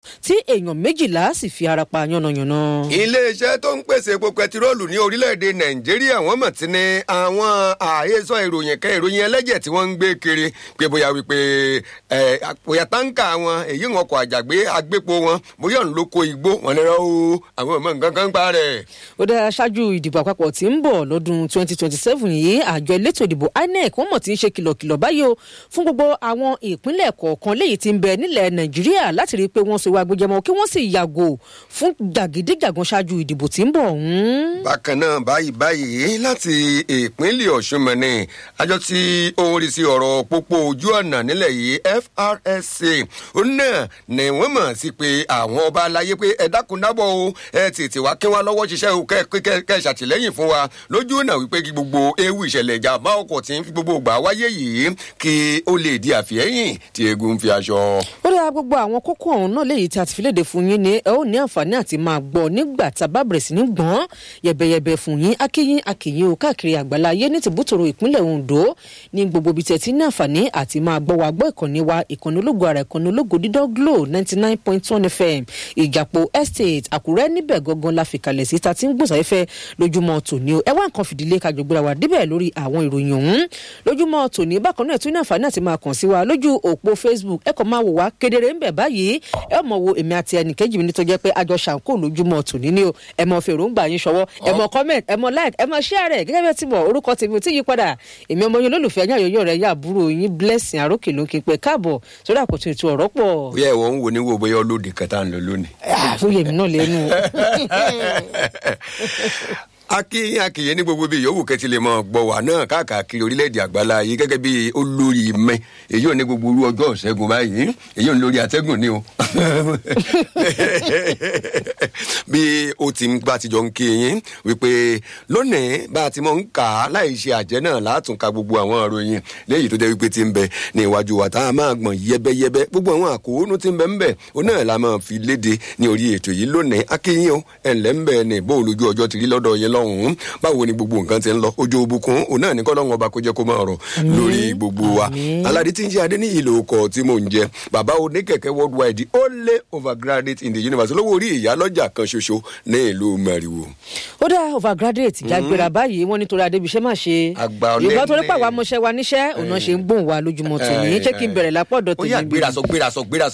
tí èèyàn méjìlá sì fi ara pa yánnayànna. iléeṣẹ́ tó ń pèsè epo pẹtiróòlù ní orílẹ̀-èdè nàìjíríà wọ́n mọ̀ tí ní àwọn àhesọ ìròyìn kan ìròyìn ẹlẹ́jẹ̀ tí wọ́n ń gbé kiri pé bóyá wípé bóyá táǹkà wọn èyí wọn kọ àjàgbé agbépo wọn bóyá ń lóko igbó wọn lè rọ o àwọn ọmọ nǹkan kan ń pa rẹ̀. ó dára ṣáájú ìdìbò àpapọ̀ tí ń bọ̀ lọ́dún 2027 yìí àjọ elétò ìdìbò inec wọ́n mọ̀ tí ń ṣe kìlọ̀kìlọ̀ báyìí o fún gbogbo àwọn ìpínlẹ̀ kọ̀ọ̀kan léyìí tí ń bẹ nílẹ̀ nàìjíríà láti rí i pé wọ́n so wá gbẹjẹmọ kí wọ́n sì yàgò fún jàgídíjàgan ṣáájú ìdìbò tí ń bọ̀ ọ̀hún. bákan náà báyìí báyìí láti ìpínlẹ̀ ọ̀ṣun mọ̀nì àjọ tí ó ń rí sí ọ̀rọ̀ pópó ojú ọ̀nà nílẹ̀ yìí FRSA òun náà ni wọ́n mọ̀ sí pé àwọn ọba aláyé pé ẹ dákun dábọ̀ o ẹ tètè wá kí wọ́n lọ́wọ́ ṣiṣẹ́ o kẹ́ ẹ ṣàtìlẹ́yìn fún wa lójú ọ̀nà wípé kí gbogbo ewu ìṣẹ̀lẹ̀ ìjàmbá ọkọ̀ tí ń fi gbogbo gbà wáyé yìí kí ó lè di àfihẹ́yìn tí egun fi aṣọ. ó dára gbogbo àwọn kókó ọ̀hún náà léyìí tí a ti fi léde fún yín ni ẹ ó ní àǹfààní àti máa gbọ́ nígbà tá a bá bẹ̀rẹ̀ sí ní gbọ́n yẹ̀bẹ̀yẹ̀bẹ̀ fún yín akíyín akíyín o káàkiri àgbàlá ayé ní tìbútòrò ìpínlẹ̀ Ondo ní gbogbo ibi tẹ̀ tí ní àǹfààní àti máa gbọ́ wa gbọ́ ìkànnì wa ìkànnì ológo ara ìkànnì ológo dídọ́ Glo ninety nine point one FM ìjàpọ̀ estate Àkúrẹ́ níbẹ̀ gangan la fìkàlẹ̀ sí ta ti ń gbòsàfẹ́fẹ́ lójúmọ́ tòní o ẹ wá nǹkan fìdílé kájọ gbéra wa débẹ̀ lórí àwọn ìròyìn ọ̀hún lójúmọ́ tòní bákan náà tún ní àǹfààní àti máa kàn sí wa lójú òpó Facebook ẹ kàn máa wò wá kedere ń bẹ̀ báyìí ẹ mọ̀ wo èmi àti ẹnìkejì mi ní tó jẹ́ pé àjọ ṣàǹkó lójúmọ́ tòní ni o ẹ mọ̀ fèròǹgbà yín ṣọwọ́ ẹ mọ̀ comment ẹ mọ̀ like ẹ mọ̀ share rẹ̀ gẹ́gẹ́ bí ẹ ti mọ̀ orúkọ tèmi ò tí yí padà èmi ọmọ yín olólùfẹ́ yín àyọ̀yọ̀ rẹ̀ yà àbúrò yín blessing àrókè ló ń kí pé káàbọ̀ sórí àkótó ètò ọ̀rọ̀ pọ̀. bóyá ìwọ ń wo ní wo bóyá olóde kẹta ń lọ lónìí. fún yèmí náà lẹ́nu. akíyín akíyín ní gbogbo bíi yòówù kẹtì lè mọ gbọ́ wà náà káàkiri orílẹ̀-èdè àgbàlá yìí gẹ́gẹ́ bí olórí mẹ́ èyí ò ní gbogbo orú ọjọ́ ìṣẹ́gun báyìí èyí ò ní lórí atẹ́gùn ni o bí o ti ń bá tijọ́ ń kí yín wípé lónìí bá a ti mọ̀ ń kà á láì ṣe àjẹ́ náà látún ka gbogbo àwọn ìròyìn léyìí tó jẹ́ wípé ti ń bẹ ní iwájú wa tá a máa gbọ̀n yẹ́bẹ́yẹ́bẹ́ gbogbo àwọn àkóónú ti ń bẹ ń bẹ òun náà la máa fi léde ní orí ètò yìí lónìí akíyín o ẹ̀ ńlẹ́ ń bẹ ní bó olójú ọjọ́ ti rí lọ́dọ̀ yẹn lọ́hùn-ún báwo ni gbogbo nǹkan ti ń lọ ojú òbúkún òun náà ní kọ́lọ́hún ọba kó jẹ́ kó máa rọ̀ lórí gbogbo wa aládé tí ń jẹ́ adé ní ìlò ọkọ̀ tí mò ń jẹ bàbá oníkẹ̀kẹ́ worldwide ó lé overgraduate in the universe lówó orí ìyálọ́jà kan ṣoṣo ní ìlú mẹ́rìwò. ó dá overgraduate jágbéra báyìí wọn nítorí adébíṣẹ́ máa ṣe yorùbá torí pàwọn amọ̀ṣẹ́ wa níṣẹ́ òun náà ṣe ń gbóhùn wa lójúmọ́ tòní ṣé kí n bẹ̀rẹ̀ lápọ̀dọ̀ ó yà tèmi gbérasọ gbérasọ gbérasọ